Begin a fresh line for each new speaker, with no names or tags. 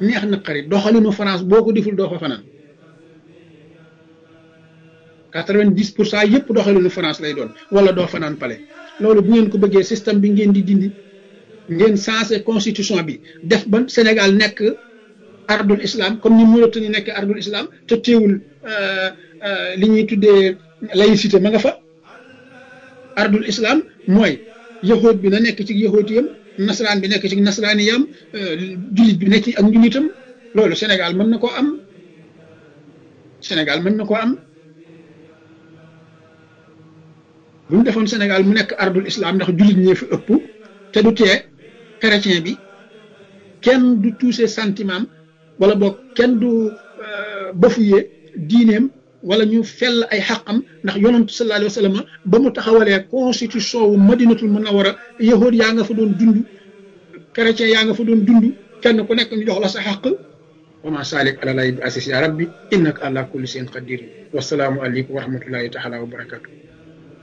neex naqari doxalinu France boo ko deful doo fa fanaan quatre-vingt-dix pour cent yëpp doxalinu France lay doon wala doo fanaan pale loolu bu ngeen ko bëggee système bi ngeen di dindi ngeen changé constitution bi def ba Sénégal nekk ardul islam comme ni Mauritanie nekk ardul islam te teewul li ñuy tuddee laïcité ma nga fa ardul islam mooy yahood bi na nekk ci yahoodiyam nasaraan bi nekk ci nasaraaniyam jullit bi nekk ci ak njullitam loolu Sénégal mën na koo am Sénégal mën na koo am bu ñu defoon Sénégal mu nekk ardul islam ndax jullit ñee fi ëpp te du tee chrétien bi kenn du touché sentiment wala boog kenn du bafoué diineem wala ñu fell ay xaqam ndax yonantu sallallahu alayhi wa sallam ba mu taxawalee constitution wu madinatul munawara yahood yaa nga fa doon dund chrétien yaa nga fa doon dund kenn ku nekk ñu jox la sa xaq wa ma salik ala lay bi asis ya rabbi innaka ala kulli shay'in qadir wasalaamu aleykum wa rahmatullahi taala wa barakatuh